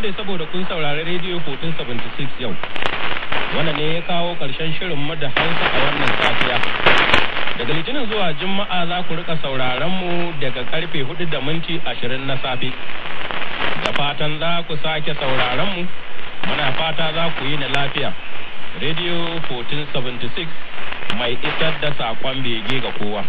gode saboda kun saurari rediyo 1476 yau. Wannan ne ya kawo ƙarshen shirin mu da Hausa a wannan safiya. Daga Litinin zuwa Juma'a za ku rika sauraron mu daga karfe 4 da minti 20 na safe. Da fatan za ku sake sauraron mu, muna fata za ku yi na lafiya. Radio 1476 mai isar da saƙon bege ga kowa.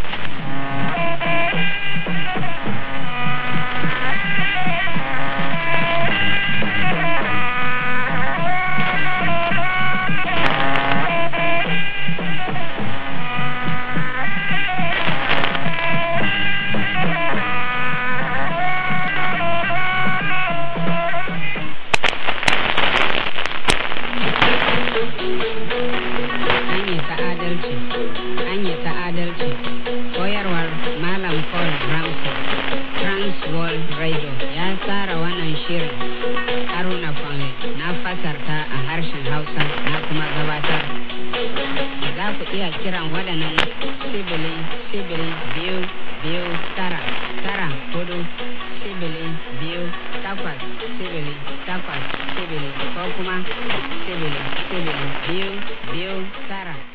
hanyar ta adalci hanyar ta adalci koyarwar malam paul ramsey trans world radio ya tsara wannan shirin haruna fange na fasarta a harshen hausa na kuma gabatar za ku iya kiran waɗannan sibili sibili biyu biyu tara tara hudu sibili biyu takwas sibili takwas sibili ko kuma sibili sibili biyu biyu tara